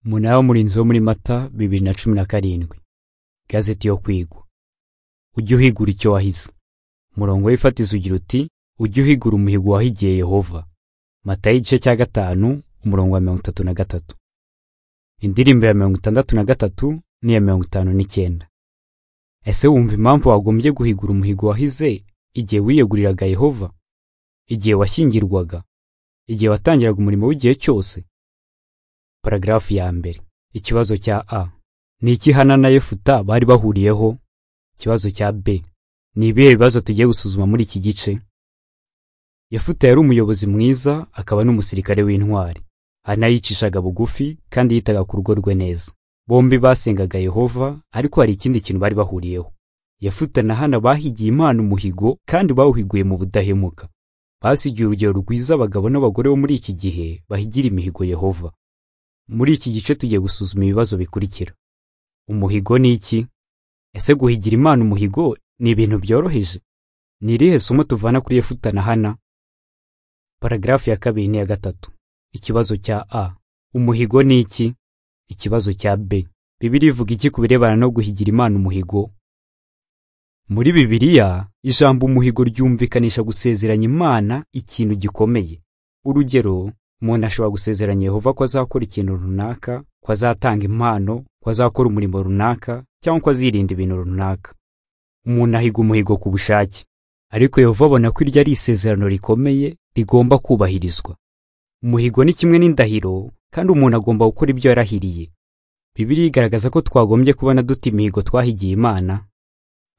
umunara w'umurinzi wo muri mata bibiri na cumi na karindwi igazeti yo kwigwa ujye uhigura icyo wahize umurongo w'ifatizo ugira uti ujye uhigura umuhigo wahigiye yehova mata y'igice cya gatanu umurongo wa mirongo itatu na gatatu indirimbo ya mirongo itandatu na gatatu n'iya mirongo itanu n'icyenda ese wumva impamvu wagombye guhigura umuhigo wahize igihe wiyeguriraga yehova igihe washyingirwaga igihe watangiraga umurimo w'igihe cyose paragrafu ya mbere ikibazo cya a ni iki hana na yefuta bari bahuriyeho ikibazo cya b ni ibihe bibazo tugiye gusuzuma muri iki gice yefuta yari umuyobozi mwiza akaba n'umusirikare w'intwari hana yicishaga bugufi kandi yitaga ku rugo rwe neza bombi basengaga yehova ariko hari ikindi kintu bari bahuriyeho yefuta na hana bahigiye imana umuhigo kandi bawuhiguye mu budahemuka basigiye urugero rwiza abagabo n'abagore bo muri iki gihe bahigira imihigo yehova muri iki gice tugiye gusuzuma ibibazo bikurikira umuhigo ni iki ese guhigira imana umuhigo ni ibintu byoroheje ni irihe somo tuvana kuri yefuta na hana paragarafu ya kabiri n'iya gatatu ikibazo cya a umuhigo ni iki ikibazo cya b bibiri ivuga iki ku birebana no guhigira imana umuhigo muri bibiliya ijambo umuhigo ryumvikanisha gusezeranya imana ikintu gikomeye urugero umuntu ashobora gusezeranya yehova ko azakora ikintu runaka ko azatanga impano ko azakora umurimo runaka cyangwa ko azirinda ibintu runaka umuntu ahiga umuhigo ku bushake ariko yehova abona ko iryo ari isezerano rikomeye rigomba kubahirizwa umuhigo ni kimwe n'indahiro kandi umuntu agomba gukora ibyo yarahiriye bibiri igaragaza ko twagombye kubona duta imihigo twahigiye imana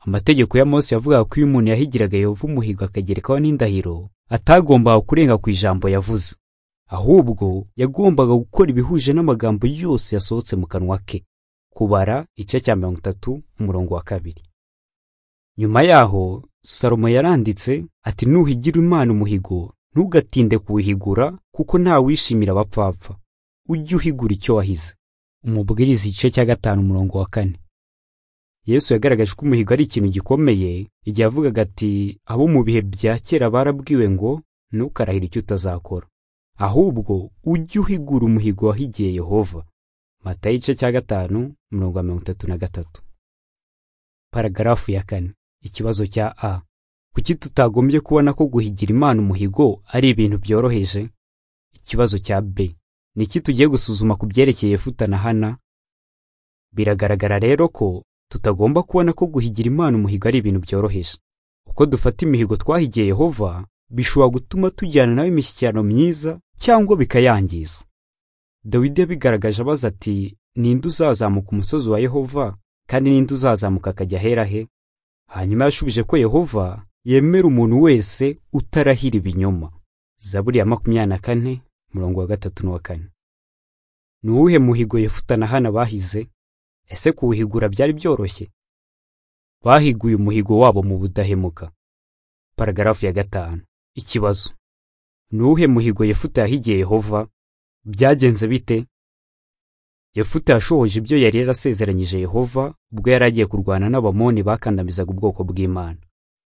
amategeko ya mose yavugaga ko iyo umuntu yahigiraga yehova umuhigo akagerekaho n'indahiro atagombaga kurenga ku ijambo yavuze ahubwo yagombaga gukora ibihuje n'amagambo yose yasohotse mu kanwa ke kubara igice cya mirongo itatu umurongo wa kabiri nyuma yaho salomo yaranditse ati nuhigira imana umuhigo ntugatinde kuwuhigura kuko ntawishimira abapfapfa ujye uhigura icyo wahize umubwiriza igice cya gatanu umurongo wa kane yesu yagaragaje ko umuhigo ari ikintu gikomeye igihe yavugaga ati abo mu bihe bya kera barabwiwe ngo ntukarahire icyo utazakora ahubwo ujye uhigura umuhigo wahigiye yehova mata igice cya gatanu umurongo wa mirongo itatu na gatatu paragarafu ya kane ikibazo cya a kuki tutagombye kubona ko guhigira imana umuhigo ari ibintu byoroheje ikibazo cya b ni iki tugiye gusuzuma ku byerekeye yefuta na hana biragaragara rero ko tutagomba kubona ko guhigira imana umuhigo ari ibintu byoroheje uko dufata imihigo twahigiye yehova bishobora gutuma tujyana nawe imishyikirano myiza cyangwa bikayangiza dawidi yabigaragaje abaza ati ninde uzazamuka umusozi wa yehova kandi ninde uzazamuka akajya ahera he hanyuma yashubije ko yehova yemera umuntu wese utarahira ibinyoma zaburi ya makumyabiri na kane umurongo wa gatatu n'uwa kane ni uwuhe muhigo yefuta na hana bahize ese kuwuhigura byari byoroshye bahiguye umuhigo wabo mu budahemuka paragarafu ya gatanu ikibazo ni uwuhe muhigo yefuta yahigiye yehova byagenze bite yefuta yashohoje ibyo yari yarasezeranyije yehova ubwo yari agiye kurwana n'abamoni bakandamizaga ubwoko bw'imana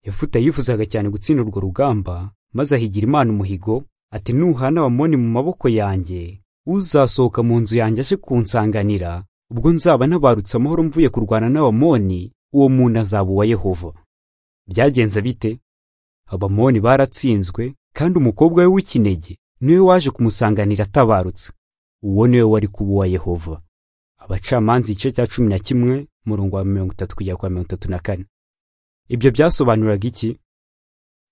yefuta yifuzaga cyane gutsinda urwo rugamba maze ahigira imana umuhigo ati nuhana abamoni mu maboko yanjye uzasohoka mu nzu yanjye aje kunsanganira ubwo nzaba nabarutse amahoro mvuye kurwana n'abamoni uwo muntu azaba uwa yehova byagenze bite abamoni baratsinzwe kandi umukobwa we w'ikinege niwe waje kumusanganira atabarutse uwo niwe wari kuba uwa yehova abacamanza igice cya cumi na kimwe murongo wa mirongo itatu kugera kwa mirongo itatu na kane ibyo byasobanuraga iki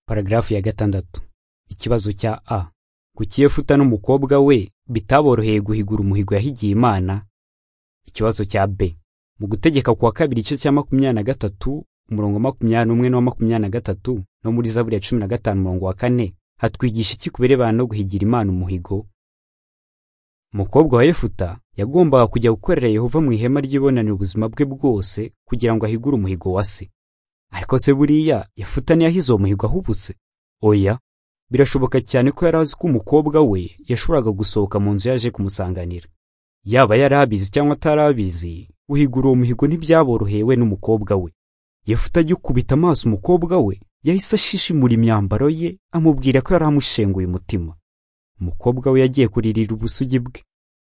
paragarafu ya gatandatu ikibazo cya a kuki yefuta n'umukobwa we bitaboroheye guhigura umuhigo yahigiye imana ikibazo cya b mu gutegeka kwa kabiri igice cya makumyabiri na gatatu umurongo makumyabiri n'umwe n'uwa makumyabiri na gatatu no muri zaburi ya cumi na gatanu umurongo wa kane hatwigisha iki ku birebana no guhigira imana umuhigo umukobwa wa yefuta yagombaga kujya gukorera yehova mu ihema ry'ibonaniro ubuzima bwe bwose kugira ngo ahigure umuhigo wa se ariko se buriya yefuta ntiyahize uwo muhigo ahubutse oya birashoboka cyane ko yari azi ko umukobwa we yashoboraga gusohoka mu nzu yaje kumusanganira yaba yari abizi cyangwa atari abizi guhigura uwo muhigo ntibyaboroheye we n'umukobwa we yefuta agikubita amaso umukobwa we yahise ashishimura imyambaro ye amubwira ko yari amushenguye umutima umukobwa we yagiye kuririra ubusugi bwe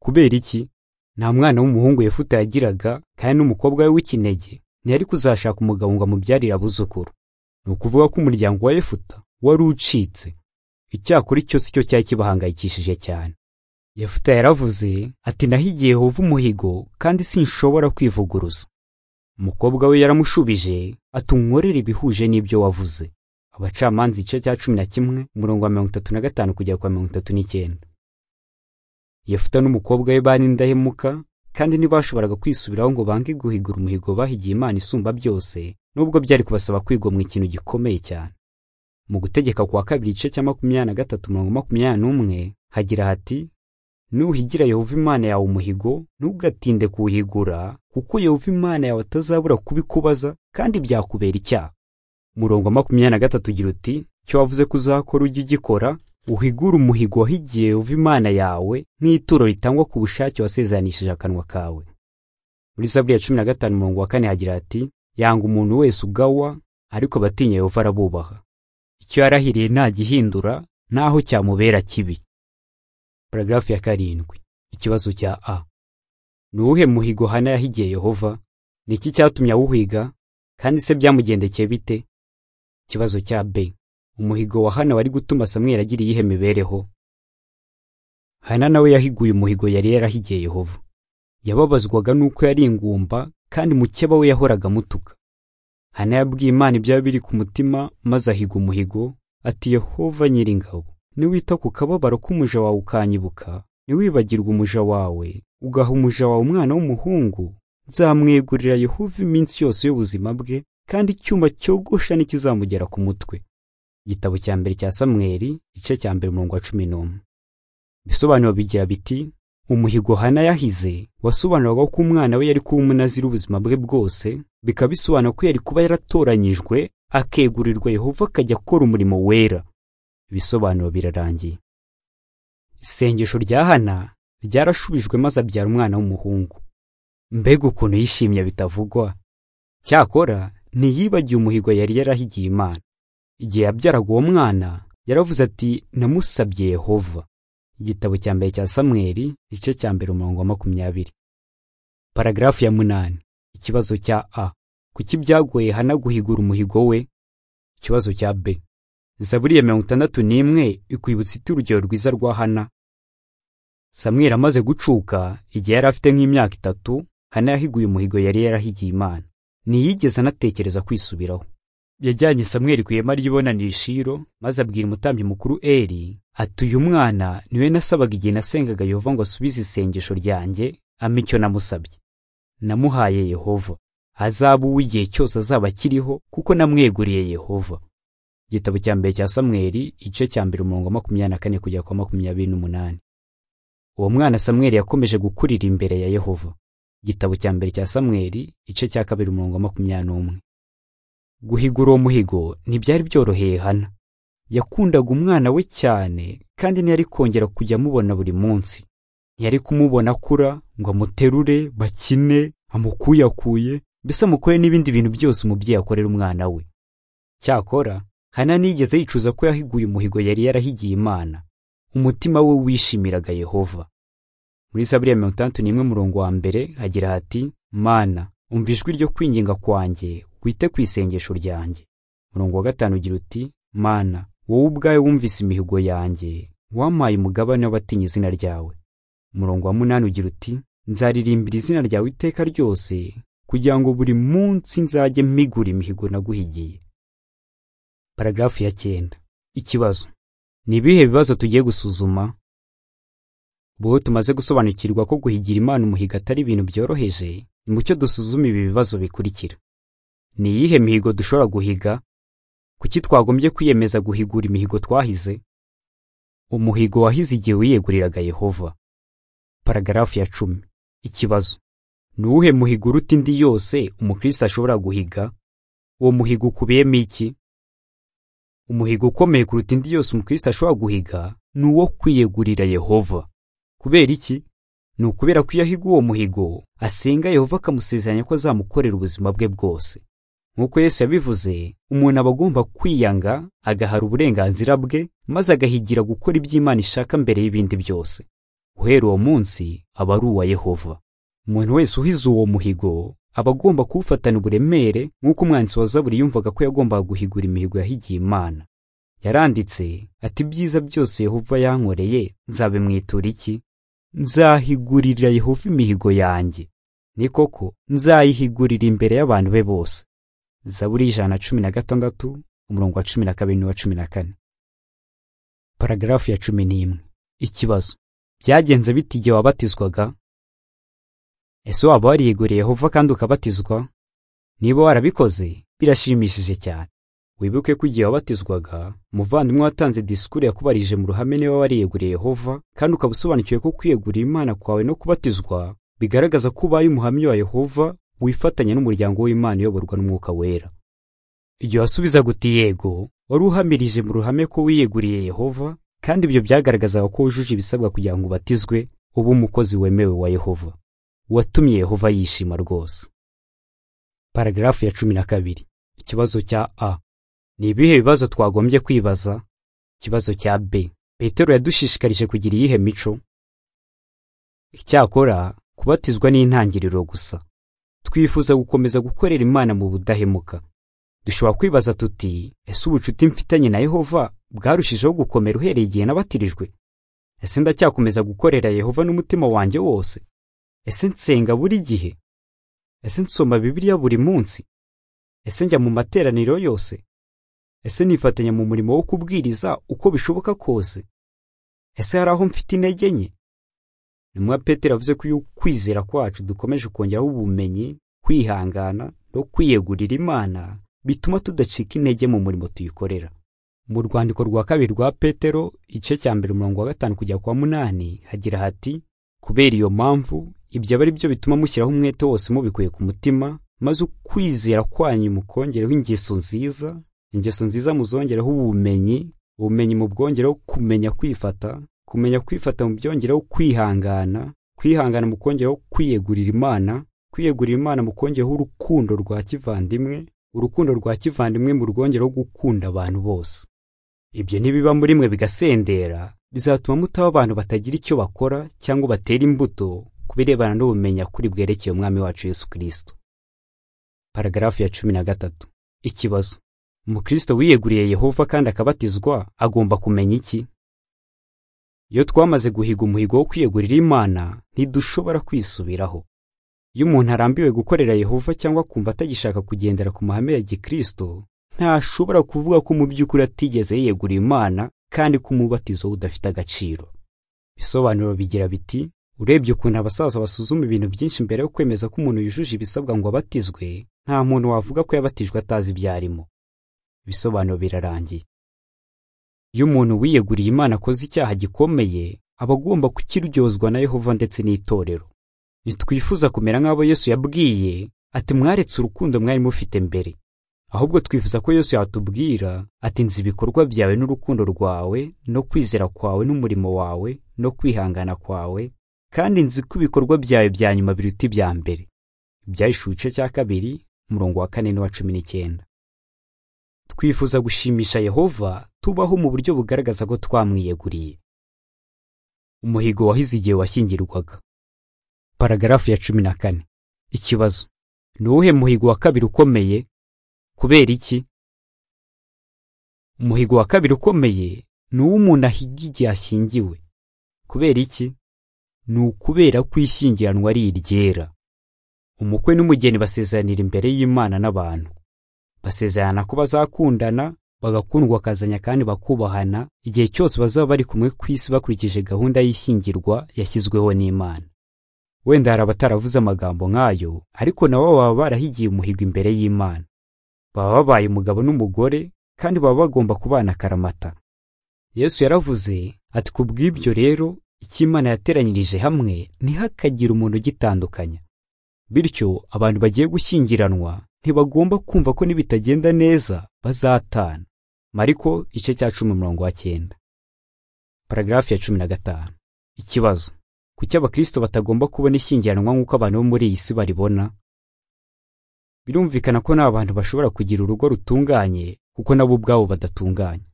kubera iki nta mwana w'umuhungu yefuta yagiraga kandi n'umukobwa we w'ikinege ntiyari kuzashaka umugabo ngo amubyarire abuzukuru ni ukuvuga ko umuryango wa yefuta wari ucitse icyakora icyo si cyo cyari kibahangayikishije cyane yefuta yaravuze ati nahigiye hova umuhigo kandi sinshobora kwivuguruza umukobwa we yaramushubije ati unkorere ibihuje n'ibyo wavuze abacamanza igice cya cumi na kimwe umurongo wa mirongo itatu na gatanu kugera kwa mirongo itatu n'icyenda yefuta n'umukobwa we bari indahemuka kandi ntibashoboraga kwisubiraho ngo bange guhigura umuhigo bahigiye imana isumba byose nubwo byari kubasaba kwigomwa ikintu gikomeye cyane mu gutegeka kwa kabiri igice cya makumyabiri na gatatu mirongo makumyabiri n'umwe hagira hati nuhigira yehova imana yawe umuhigo ntugatinde kuwuhigura kuko yehova imana yawe atazabura kubikubaza kandi byakubera icyaha murongo makumyabiri na gatatu ugira uti cyo wavuze ko uzakora ujye ugikora uhigure umuhigo wahigiye uva imana yawe nk'ituro ritangwa ku bushake wasezanishije akanwa kawe muri zaburi ya cumi na gatanu umurongo wa kane hagira ati yanga umuntu wese ugawa ariko abatinya yehova arabubaha icyo yarahiriye ntagihindura naho cyamubera kibi paragarafu ya karindwi ikibazo cya a ni uwuhe muhigo hana yahigiye yehova ni iki cyatumye awuhiga kandi se byamugendekeye bite ikibazo cya b umuhigo wa hana wari gutuma samweli agira iyihe mibereho hana nawe yahiguye umuhigo yari yarahigiye yehova yababazwaga n'uko yari ingumba kandi mukeba we yahoraga amutuka hana yabwiye imana ibyaba biri ku mutima maze ahiga umuhigo ati yehova nyiringabo niwita ku kababaro k'umuja wawe ukanyibuka niwibagirwa umuja wawe ugaha umuja wawe umwana w'umuhungu nzamwegurira yehova iminsi yose y'ubuzima bwe kandi icyuma cyogosha n'ikizamugera ku mutwe igitabo cya mbere cya samweli igice cya mbere umurongo wa cumi n'umwe ibisobanuro bigira biti umuhigo hana yahize wasobanuraga ko umwana we yari kuba umunazira ubuzima bwe bwose bikaba bisobanura ko yari kuba yaratoranyijwe akegurirwa yehova akajya akora umurimo wera ibisobanuro birarangiye isengesho rya hana ryarashubijwe maze abyara umwana w'umuhungu mbega ukuntu yishimye bitavugwa cyakora ntiyibagiye umuhigo yari yarahigiye imana igihe yabyaraga uwo mwana yaravuze ati namusabye yehova igitabo cya mbere cya samweli igice cya mbere umurongo wa makumyabiri paragarafu ya munani ikibazo cya a kuki byagoye hana guhigura umuhigo we ikibazo cya b zaburi ya mirongo itandatu n'imwe ikwibutsa iti urugero rwiza rwa hana samweli amaze gucuka igihe yari afite nk'imyaka itatu hana yahiguye umuhigo yari yarahigiye imana ntiyigeze anatekereza kwisubiraho yajyanye samweli ku ihema ry'ibonaniro ishiro maze abwira umutambyi mukuru eri ati uyu mwana niwe nasabaga igihe nasengaga yehova ngo asubize isengesho ryanjye ampa icyo namusabye namuhaye yehova azaba uw'igihe cyose azaba akiriho kuko namweguriye yehova igitabo cya mbere cya samweli igice cya mbere umurongo wa makumyabiri na kane kugera kwa makumyabiri n'umunani uwo mwana samweli yakomeje gukurira imbere ya yehova igitabo cya mbere cya samweli igice cya kabiri umurongo wa makumyabiri n'umwe guhigura uwo muhigo ntibyari byoroheye hana yakundaga umwana we cyane kandi ntiyari kongera kujya amubona buri munsi ntiyari kumubona akura ngo amuterure bakine amukuyakuye mbese amukore n'ibindi bintu byose umubyeyi akorera umwana we cyakora hana nigeze yicuza ko yahiguye umuhigo yari yarahigiye imana umutima we wishimiraga yehova muri saburi ya mirongo itandatu n'imwe murongo wa mbere hagira hati mana umva ijwi ryo kwinginga kwanjye wite ku isengesho ryanjye murongo wa gatanu ugira uti mana wowe ubwawe wumvise imihigo yanjye wampaye umugabane w'abatinya izina ryawe umurongo wa munani ugira uti nzaririmbira izina ryawe iteka ryose kugira ngo buri munsi nzajye mpigura imihigo naguhigiye paragarafu ya cyenda ikibazo ni ibihe bibazo tugiye gusuzuma bo tumaze gusobanukirwa ko guhigira imana umuhigo atari ibintu byoroheje nimucyo dusuzuma ibi bibazo bikurikira ni iyihe mihigo dushobora guhiga kuki twagombye kwiyemeza guhigura imihigo twahize umuhigo wahize igihe wiyeguriraga yehova paragarafu ya cumi ikibazo ni uwuhe muhigo uruta indi yose umukristo ashobora guhiga uwo muhigo ukubiyemo iki umuhigo ukomeye kuruta indi yose umukristo ashobora guhiga ni uwo kwiyegurira yehova kubera iki ni ukubera ko iyo ahiga uwo muhigo asenga yehova akamusezeranya ko azamukorera ubuzima bwe bwose nk'uko Yesu yabivuze umuntu aba agomba kwiyanga agahara uburenganzira bwe maze agahigira gukora ibyo Imana ishaka mbere y'ibindi byose guhera uwo munsi aba ari uwa Yehova umuntu wese uhize uwo muhigo aba agomba kuwufatana uburemere nk'uko umwanditsi wa zaburi yumvaga ko yagombaga guhigura imihigo yahigiye imana yaranditse ati ibyiza byose yehova yankoreye nzabimwitura iki nzahigurira yehova imihigo yanjye ni koko nzayihigurira imbere y'abantu be bose zaburi y'ijana na cumi na gatandatu umurongo wa cumi na kabiri n'uwa cumi na kane paragarafu ya cumi n'imwe ikibazo byagenze bite igihe wabatizwaga ese waba wariyeguriye yehova kandi ukabatizwa niba warabikoze birashimishije cyane wibuke ko igihe wabatizwaga umuvandimwe watanze disikuru yakubarije mu ruhame niba wariyeguriye yehova kandi ukaba usobanukiwe ko kwiyegurira imana kwawe no kubatizwa bigaragaza ko ubaye umuhamya wa yehova wifatanya n'umuryango w'imana uyoborwa n'umwuka wera igihe wasubizaga uti yego wari uhamirije mu ruhame ko wiyeguriye yehova kandi ibyo byagaragazaga ko wujuje ibisabwa kugira ngo ubatizwe uba umukozi wemewe wa yehova watumye Yehova yishima rwose. Paragrafu ya cumi na kabiri. Ikibazo cya A. Ni ibihe bibazo twagombye kwibaza? Ikibazo cya B. Petero yadushishikarije kugira iyihe mico? Icyakora kubatizwa ni intangiriro gusa. Twifuza gukomeza gukorera Imana mu budahemuka. Dushobora kwibaza tuti, ese ubucuti mfitanye na Yehova bwarushijeho gukomera uhereye igihe nabatirijwe? Ese ndacyakomeza gukorera Yehova n'umutima wanjye wose? ese nsenga buri gihe ese nsoma bibiliya buri munsi ese njya mu materaniro yose ese nifatanya mu murimo wo kubwiriza uko bishoboka kose ese hari aho mfite intege nke ntumwa petero yavuze ko iyo ukwizera kwacu dukomeje kongeraho ubumenyi kwihangana no kwiyegurira imana bituma tudacika intege mu murimo tuyikorera mu rwandiko rwa kabiri rwa petero igice cya mbere umurongo wa gatanu kujya ku wa munani hagira hati kubera iyo mpamvu ibyo aba ari byo bituma mushyiraho umwete wose mubikuye ku mutima maze ukwizera kwanyu mukongeraho ingeso nziza ingeso nziza muzongereho ubumenyi ubumenyi mubwongereho kumenya kwifata kumenya kwifata mubyongereho kwihangana kwihangana mukongeraho kwiyegurira imana kwiyegurira imana mukongeraho urukundo rwa kivandimwe urukundo rwa kivandimwe mu rwongereho gukunda abantu bose ibyo nibiba muri mwe bigasendera bizatuma mutaba abantu batagira icyo bakora cyangwa batera imbuto birebana n'ubumenya kuri bwerekeye umwami wacu Yesu Kristo. Paragarafu ya cumi na gatatu. Ikibazo. Umukristo wiyeguriye Yehova kandi akabatizwa agomba kumenya iki? Iyo twamaze guhiga umuhigo wo kwiyegurira Imana, ntidushobora kwisubiraho. Iyo umuntu arambiwe gukorera Yehova cyangwa kumva atagishaka kugendera ku mahame ya Gikristo, ntashobora kuvuga ko mu by'ukuri atigeze yiyegura Imana kandi ko umubatizo udafite agaciro. Bisobanuro bigira biti urebye ukuntu abasaza basuzuma ibintu byinshi mbere yo kwemeza ko umuntu yujuje ibisabwa ngo abatizwe nta muntu wavuga ko yabatijwe atazi ibyo arimo ibisobanuro birarangiye iyo umuntu wiyeguriye imana akoze icyaha gikomeye aba agomba kukiryozwa na yehova ndetse n'itorero ntitwifuza kumera nk'abo yesu yabwiye ati mwaretse urukundo mwari mufite mbere ahubwo twifuza ko yesu yatubwira ati nzi ibikorwa byawe n'urukundo rwawe no kwizera kwawe n'umurimo wawe no kwihangana kwawe kandi nzi ko ibikorwa byawe bya nyuma biruta ibya mbere ibyayishuye igice cya kabiri umurongo wa kane n'uwa cumi n'icyenda twifuza gushimisha yehova tubaho mu buryo bugaragaza ko twamwiyeguriye umuhigo wahize igihe washyingirwaga paragarafu ya cumi na kane ikibazo ni uwuhe muhigo wa kabiri ukomeye kubera iki umuhigo wa kabiri ukomeye ni uw'umuntu ahiga igihe ashyingiwe kubera iki ni ukubera ko ishyingiranwa ari iryera umukwe n'umugeni basezeranira imbere y'imana n'abantu basezerana ko bazakundana bagakundwa akazanya kandi bakubahana igihe cyose bazaba bari kumwe ku isi bakurikije gahunda y'ishyingirwa yashyizweho n'imana wenda hari abataravuze amagambo nk'ayo ariko nabo baba barahigiye umuhigo imbere y'imana baba babaye umugabo n'umugore kandi baba bagomba kubana akaramata yesu yaravuze ati ku bw'ibyo rero icyo imana yateranyirije hamwe ntihakagire umuntu ugitandukanya bityo abantu bagiye gushyingiranwa ntibagomba kumva ko nibitagenda neza bazatana mariko igice cya cumi umurongo wa cyenda paragarafu ya cumi na gatanu ikibazo kuki abakristo batagomba kubona ishyingiranwa nk'uko abantu bo muri iyi si baribona birumvikana ko nta bantu bashobora kugira urugo rutunganye kuko nabo ubwabo badatunganye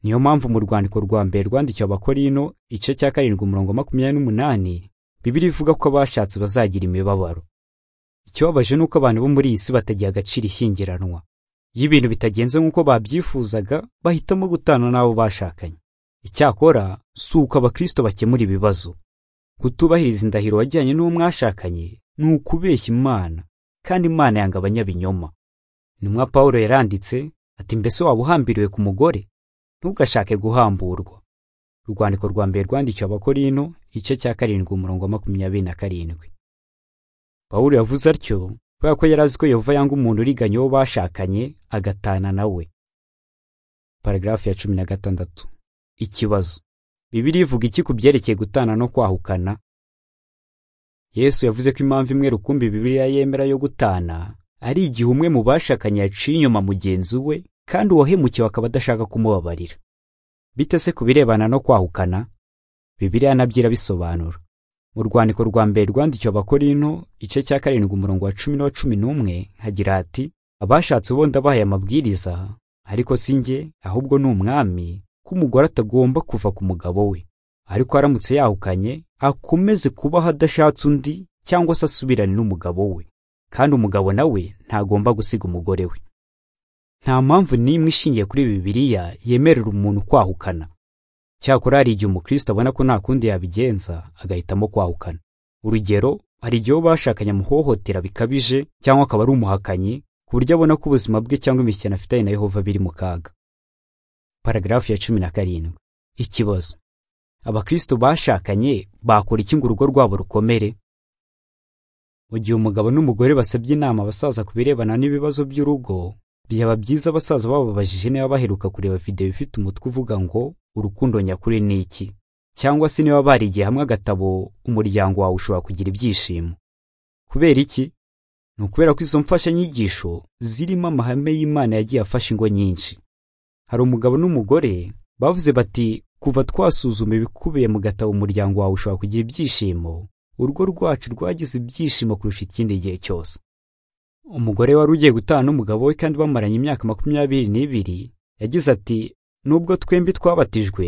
niyo mpamvu mu rwandiko rwa mbere rwandikiwe abakorino igice cya karindwi umurongo makumyabiri n'umunani bibiri ivuga ko abashatse bazagira imibabaro ikibabaje ni uko abantu bo muri iyi si batagiye agaciro ishyingiranwa iyo ibintu bitagenze nk'uko babyifuzaga bahitamo gutana n'abo bashakanye icyakora si uko abakristo bakemura ibibazo kutubahiriza indahiro wajyanye n'uwo mwashakanye ni ukubeshya imana kandi imana yanga abanyabinyoma intumwa pawulo yaranditse ati mbese waba uhambiriwe ku mugore ntugashake guhamburwa urwandiko rwa mbere rwandikiwe abakorino igice cya karindwi umurongo wa makumyabiri na karindwi pawulo yavuze atyo kubera ko yari azi ko yehova yanga umuntu uriganya uwo bashakanye agatana nawe paragarafu ya cumi na gatandatu ikibazo bibiri ivuga iki ku byerekeye gutana no kwahukana yesu yavuze ko impamvu imwe rukumbi bibiriya yemera yo gutana ari igihe umwe mu bashakanye yaciye inyuma mugenzi we kandi uwahemukiwe akaba adashaka kumubabarira bite se ku birebana no kwahukana bibiriya nabyo irabisobanura mu rwandiko rwa mbere rwandikiwe abakorino igice cya karindwi umurongo wa cumi n'uwa cumi n'umwe hagira hati abashatse uwo ndabahaye amabwiriza ariko si njye ahubwo ni umwami ko umugore atagomba kuva ku mugabo we ariko aramutse yahukanye akomeze kubaho adashatse undi cyangwa se asubirane n'umugabo we kandi umugabo nawe ntagomba gusiga umugore we nta mpamvu n'imwe ishingiye kuri bibiliya yemerera umuntu kwahukana cyakora hari igihe umukristo abona ko nta kundi yabigenza agahitamo kwahukana urugero hari igihe uwo bashakanye amuhohotera bikabije cyangwa akaba ari umuhakanyi ku buryo abona ko ubuzima bwe cyangwa imishyikirano afitanye na yehova biri mu kaga paragarafu ya cumi na karindwi ikibazo abakristo bashakanye bakora iki ngo urugo rwabo rukomere mu gihe umugabo n'umugore basabye inama abasaza ku birebana n'ibibazo by'urugo byaba byiza abasaza bababajije niba baheruka kureba videwo ifite umutwe uvuga ngo urukundo nyakuri ni iki cyangwa se niba barigiye hamwe agatabo umuryango wawe ushobora kugira ibyishimo kubera iki ni ukubera ko izo mfashanyigisho zirimo amahame y'imana yagiye afashe ingo nyinshi hari umugabo n'umugore bavuze bati kuva twasuzuma ibikubiye mu gatabo umuryango wawe ushobora kugira ibyishimo urugo rwacu rwagize ibyishimo kurusha ikindi gihe cyose umugore wari ugiye gutana n'umugabo we kandi bamaranye imyaka makumyabiri n'ibiri yagize ati nubwo twembi twabatijwe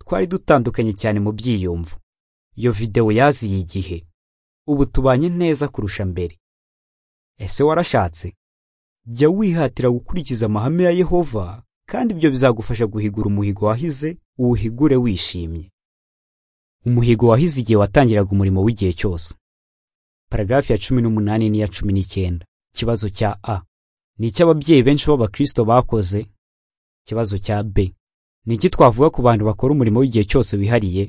twari dutandukanye cyane mu byiyumvo iyo videwo yaziye igihe ubu tubanye neza kurusha mbere ese warashatse jya wihatira gukurikiza amahame ya yehova kandi ibyo bizagufasha guhigura umuhigo wahize uwuhigure wishimye umuhigo wahize igihe watangiraga umurimo w'igihe cyose paragarafi ya cumi n'umunani n'iya cumi n'icyenda ikibazo cya a ni icyo ababyeyi benshi b'abakristo bakoze ikibazo cya b ni iki twavuga ku bantu bakora umurimo w'igihe cyose wihariye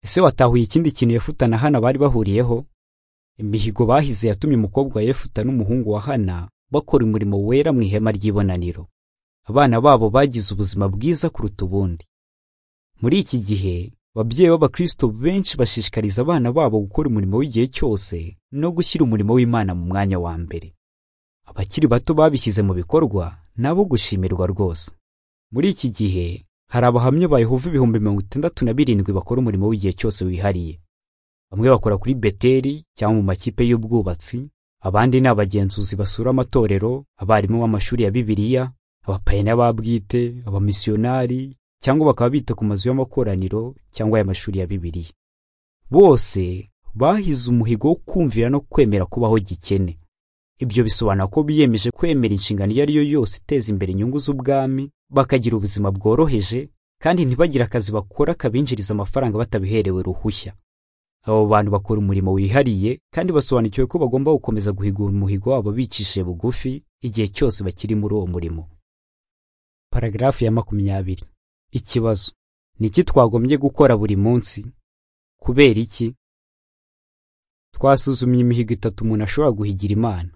ese watahuye ikindi kintu yefuta na hana bari bahuriyeho imihigo bahize yatumye umukobwa wa yefuta n'umuhungu wa hana bakora umurimo wera mu ihema ry'ibonaniro abana babo bagize ubuzima bwiza kuruta ubundi muri iki gihe ababyeyi b'abakristo benshi bashishikariza abana babo gukora umurimo w'igihe cyose no gushyira umurimo w'imana mu mwanya wa mbere abakiri bato babishyize mu bikorwa nabo gushimirwa rwose muri iki gihe hari abahamya ba yehova ibihumbi mirongo itandatu na birindwi bakora umurimo w'igihe cyose wihariye bamwe bakora kuri beteri cyangwa mu makipe y'ubwubatsi abandi ni abagenzuzi basura amatorero abarimu b'amashuri ya bibiliya abapayiniya ba bwite abamisiyonari cyangwa bakaba bita ku mazu y'amakoraniro cyangwa ay'amashuri ya bibiliya bose bahize umuhigo wo kumvira no kwemera kubaho gikene ibyo bisobanura ko biyemeje kwemera inshingano iyo ari yo yose iteza imbere inyungu z'ubwami bakagira ubuzima bworoheje kandi ntibagire akazi bakora kabinjiriza amafaranga batabiherewe ruhushya abo bantu bakora umurimo wihariye kandi basobanukiwe ko bagomba gukomeza guhigura umuhigo wabo bicishije bugufi igihe cyose bakiri muri uwo murimo paragarafu ya makumyabiri ikibazo ni iki twagombye gukora buri munsi kubera iki twasuzumye imihigo itatu umuntu ashobora guhigira imana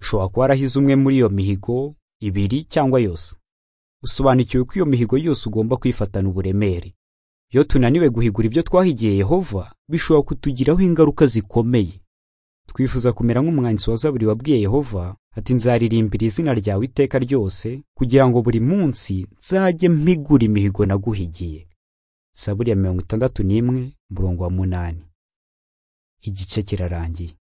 ushobora kuba warahize umwe muri iyo mihigo ibiri cyangwa yose usobanukiwe ko iyo mihigo yose ugomba kuyifatana uburemere iyo tunaniwe guhigura ibyo twahigiye yehova bishobora kutugiraho ingaruka zikomeye twifuza kumera nk'umwanditsi wa zaburi wabwiye yehova ati nzaririmbira izina ryawe iteka ryose kugira ngo buri munsi nzajye mpigura imihigo naguhigiye zaburi ya mirongo itandatu n'imwe umurongo wa munani igice kirarangiye